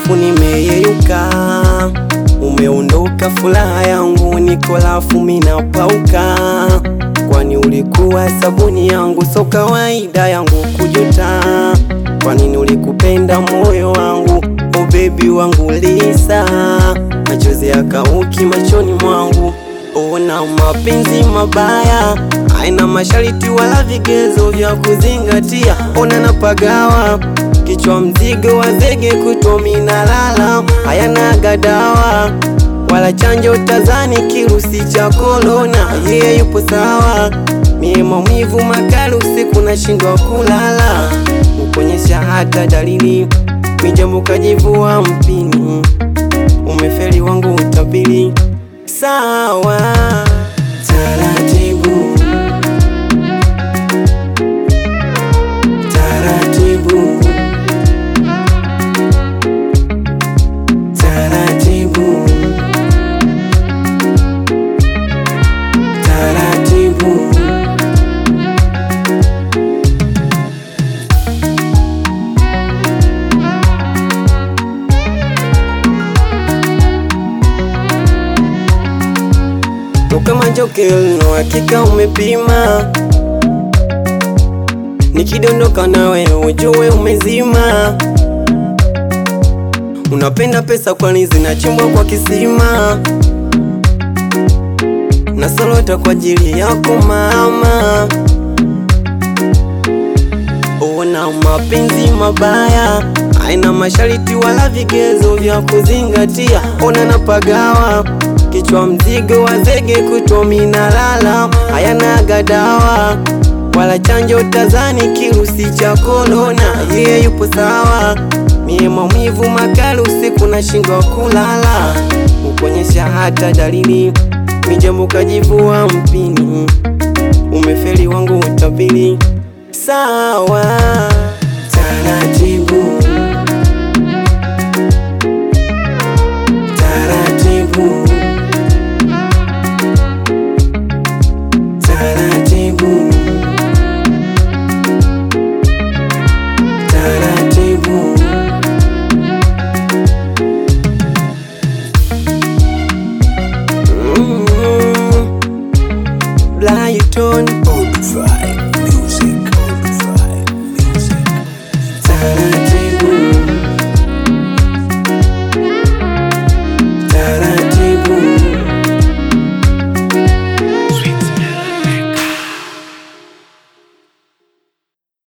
lafu nimeyeyuka, umeondoka furaha yangu, niko lafu minapauka, kwani ulikuwa sabuni yangu, so kawaida yangu kujuta. Kwa nini ulikupenda moyo wangu, o baby wangu Lisa, machozi yakauki machoni mwangu. Ona mapenzi mabaya haina mashariti wala vigezo vya kuzingatia. Ona napagawa kichwa mzigo wa zege kutomi na lala, hayana gadawa wala chanjo tazani kirusi cha korona. Yeye yupo sawa, mie maumivu makali usiku nashindwa kulala, ukonyesha hata dalili mijambo kajivua mpini, umefeli wangu utabili sawa taratibu taratibu taratibu taratibu kama Jokel, no hakika umepima, nikidondoka nawe ujue umezima. Unapenda pesa kwani zinachimbwa kwa kisima, nasolota kwa ajili yako mama. Ona mapenzi mabaya haina mashariti wala vigezo vya kuzingatia. Ona napagawa kichwa mzigo wa zege kutomi na lala, hayana gadawa wala chanjo tazani kirusi cha korona. Yeye yupo sawa, mie maumivu makali usiku nashindwa kulala, ukonyesha hata dalili mijambo kajivua mpini, umefeli wangu utabili sawa taratibu